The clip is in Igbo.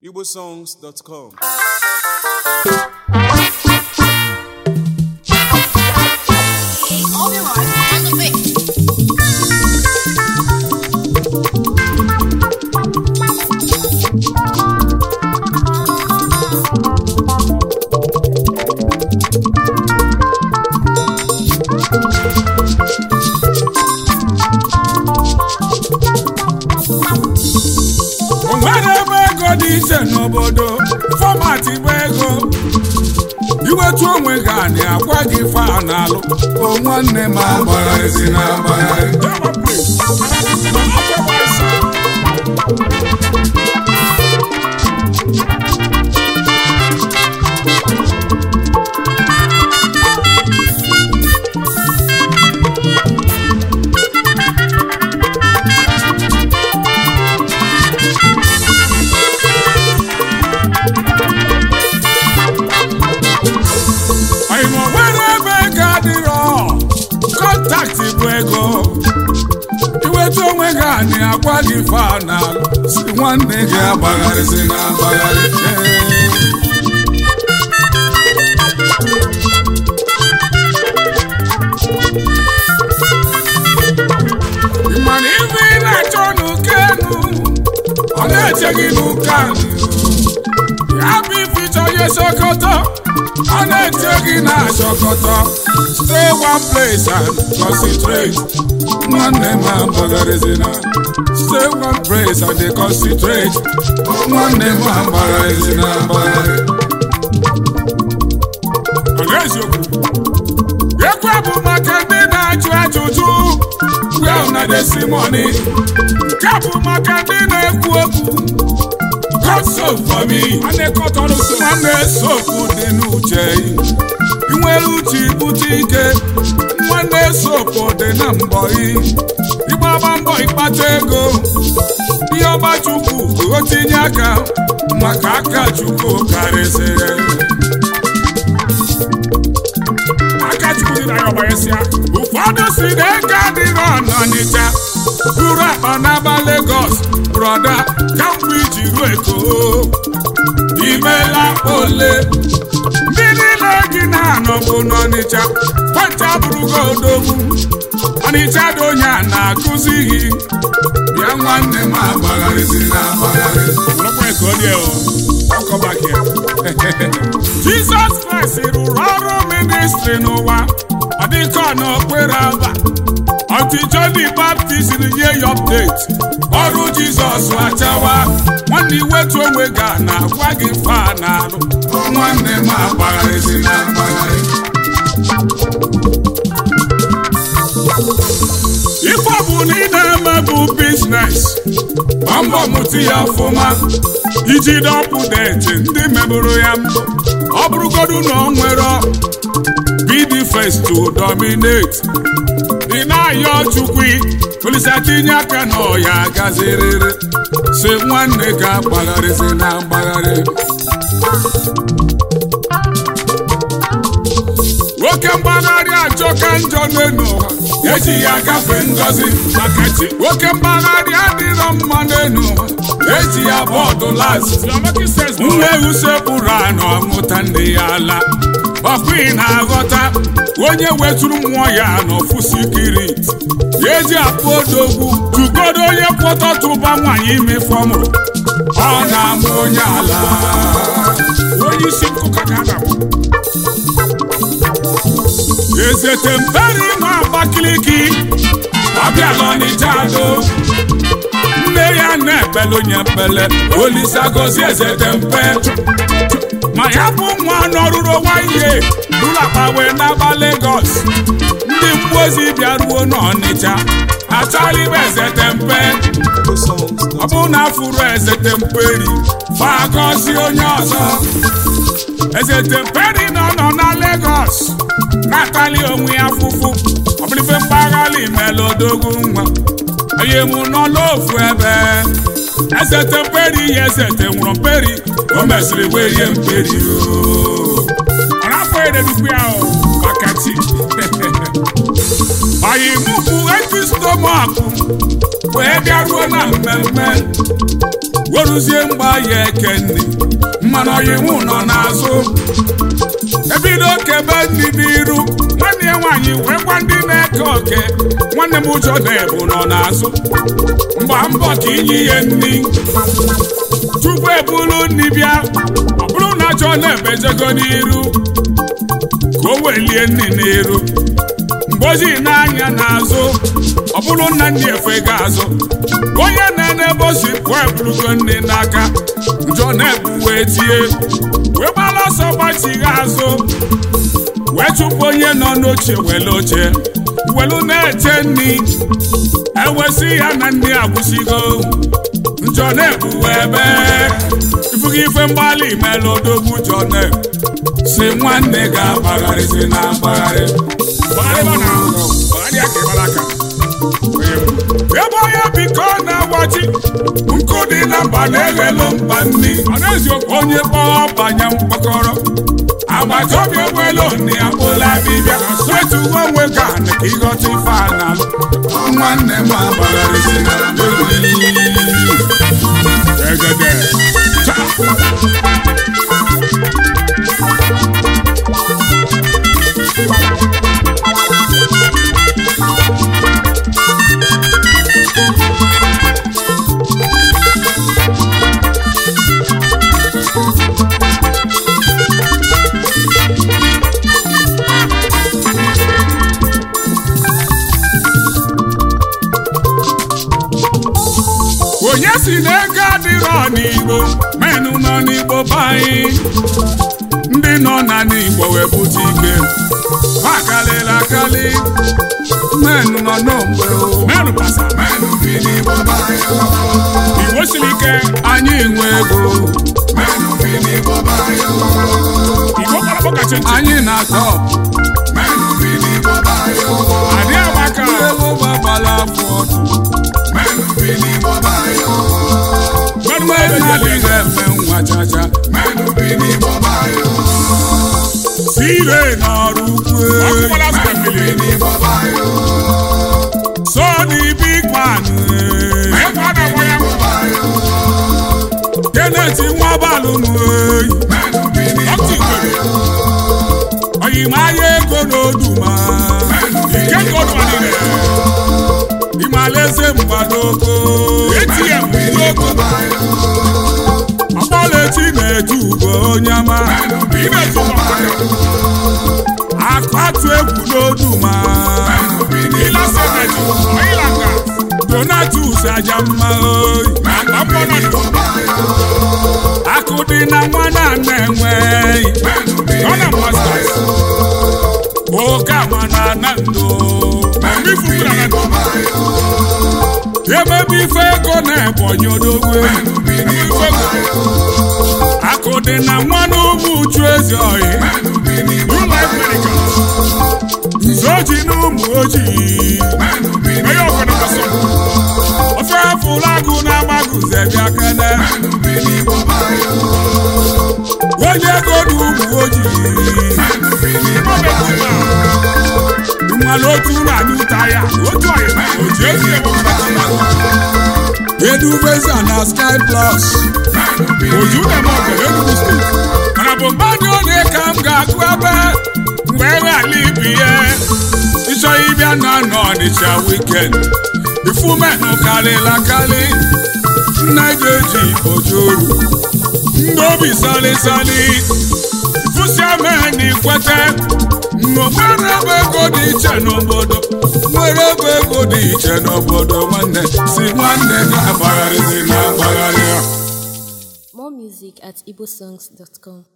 igbosongs.com All your life on the beat. o nwere ebe ego dị iche n'obodo fọmatị bụ ego iwetu onwe gị anị agwa gị fa n'alụ o nwanne m agbagharịzi na agbagharị anyị ma nwere ebe ego adịrọ kọntaktị bụ ego iwetu onwe gị anị agwa gị fa n'alụ si nwanne gị agbagharịzi na agbagharị Ee. Ị ma na ife ị na-achọ n'ụka enu ọ na-eche gị n'ụka anị ya bụ ife ịchọ ihe sokoto ọ na-eche gị na sokoto stay one place and concentrate nwanne m agbagharịzina stay one place and dey concentrate nwanne m agbagharịzina agbagharị ọ na-eziokwu ekwe bụ maka ndị na-ajụ ajụjụ well na desi money nke bụ maka ndị na-ekwu okwu God so for me nwanne sopụ dị n'uche ị nwere uche ibute ike nwanne sopụ dị na mbọ ị ịgbaba mbọ ịkpata ego ihe ọba chukwu o tinye aka maka aka chukwu karịsịrị aka chukwu dị na ya ọgbanyesịa ụfọdụ si na ego adịrọ n'ọnịcha buru akpa n'aba Lagos brọda kamgbe iji ruo eko imela ole ndị niile gị na-anọbụ n'ọnịcha kwenta bụrụgo odogwu ọnịcha dị onye a na-akụzi gị bịa nwanne m agbagharịzi na agbagharị Jizọs Kraịst rụrụ ọrụ ministri n'ụwa ọ dịka ọ n'okpere aba ọtụtụ ndị baptist nye ya update ọrụ Jizọs achawa nwanne iwetu onwe ga na-agwa gị fa na-alụ nwanne m agbagharịzi na agbagharị ife ọ bụ na ị na-eme bụ biznes gbaa mbọ mụta ya ọfụma iji dọpụdeti ndị mebụrụ ya mbụ ọ bụrụgodu na ọ nwere be the first to dominate ị na-ayọ chukwu polisi tinye aka na ọya gaziriri si nwanne ga agbagharịzi na agbagharị nwoke mgbagharị ajọka njọ n'elu ụwa eji ya gafee ngọzi maka chi nwoke mgbagharị adịrọ mma n'elu ụwa eji ya bọọdụ las nwa ewu sekpụrụ anụ ọmụta ndị ya ala ọkwa ị na-aghọta onye wetụrụ mmụọ ya n'ofu sikirit ya eji akpụ odogwu tugodo onye kwọtọtụba nwaanyị ime fọmụrụ ọ na-amụ onye ala onye isi nkụka ka a na-akpọ ezete mperi ma Abakaliki ọbịala Ọnịcha do nne ya na-ekpele onye ekpele Olisa gozi ezete mpe ma ya bụ nwa nọrụrụ nwanyị rụrụ akpa wee n'aba Lagos ndị mmụọ ozi bịaruo n'Ọnịcha achọghị ibe ezete mpe igbosongs.com ọ bụrụ na afụrụ ezete mperi fa gọzie onye ọzọ ezete mperi nọ nọ na Lagos na-atali onwe ya afụfụ ọbụlife mpaghara imela odogwu nwa onye mụ nọ n'ofu ebe ezete mperi ya ezete nwụrụ mperi o mesịrị wee rie mperi o afọ ededukwu ya o maka chi anyị mụ bụ eti stomach wee bịaruo na mmemme weruzie mgba ya ekenni mmanụ ọyịmụ nọ n'azụ ebido kebe ndị n'iru nwanne ya nwaanyị wee gwa ndị na-eke oke nwanne m ụjọ na-ebu nọ n'azụ mgba mbọ ka inye ihe nri tupu ebulu nri bịa ọ bụrụ na jọ na-ebejego n'iru ka o welie nri n'iru mgbozi n'anya n'azụ ọ bụrụ nna ndị efe ga-azụ onye na-enebe osi pụọ eburugo nri n'aka njọ na-ebu wee tie wee gbara ọsọ gbachigha azụ wee chụpụ onye nọ n'oche wele oche welu na-eche nri ewesị ya na ndị agwụsigo njọ na-ebuwe ebe ifugo ife mgbalị mere odogwu njọ na-ebu si nwanne ga-agbagharịzi na mgbagharị ebe onye biko na-agbachi nkụ dị na mba na-eghelu mba nri onye kpọọ banye mkpọkọrọ agbata obi enwelu nne ya kpụla dibịa wetugo onwe ka ka ịghọta ife a na nwanne m agbagharịzi na egede onye si na ego adịrọ n'igbo menụ nọ n'igbo be anyị ndị nọ na n'igbo wee bute ike ha karịrị akarị menụ nọ n'ogbe menụ pasa menụ bi n'igbo be anyị igbo siri ike anyị nwe ego menụ bi n'igbo be anyị igbo kpọrọ kacha anyị na-atọ menụ bi n'igbo be anyị adị agbaka ego gbagbala afọ ọdụ Gọọmenti adịghị eme nwa chacha sire n'ọrụ ukwu so the big man Kenneth nwabalụ oyimaya ego n'oduma ike godụmadịrị ịmalaeze mgbadoko ATM n'oko ọkpọlechi na-eju ugo onye ama akpatu egwu n'oduma donatus aja mma oyi akụ dị na nwa na na-enweghị oke ama na ana ndo emebe ife ego na-ebonyi odogwu akụ dị na nwa n'ụmụ uchu ezi oyi nze oji na ụmụ ojii ofe fụlagụ na-agbagụze bịa kene onye ego na ụmụ ojii mmanụ otu ụlọ anyị ụta ya otu ọyị oji ezi edubeza na sky plus oju na-eme ọgara enugu steeti mana bụ mmadụ onye ka m ga-agụ ebe mgbe enwe ala ibi ya ịchọ ịbịa na nọ ọnịcha wikend ifumenụ karịla karị nna ga-eji ojoru ndị obi salịsalị fụsiameni kwete nwere ebe ego dị iche n'obodo nwere ebe ego dị iche n'obodo nwanne si nwanne ga-agbagharịzi na agbagharị More music at igbosongs.com.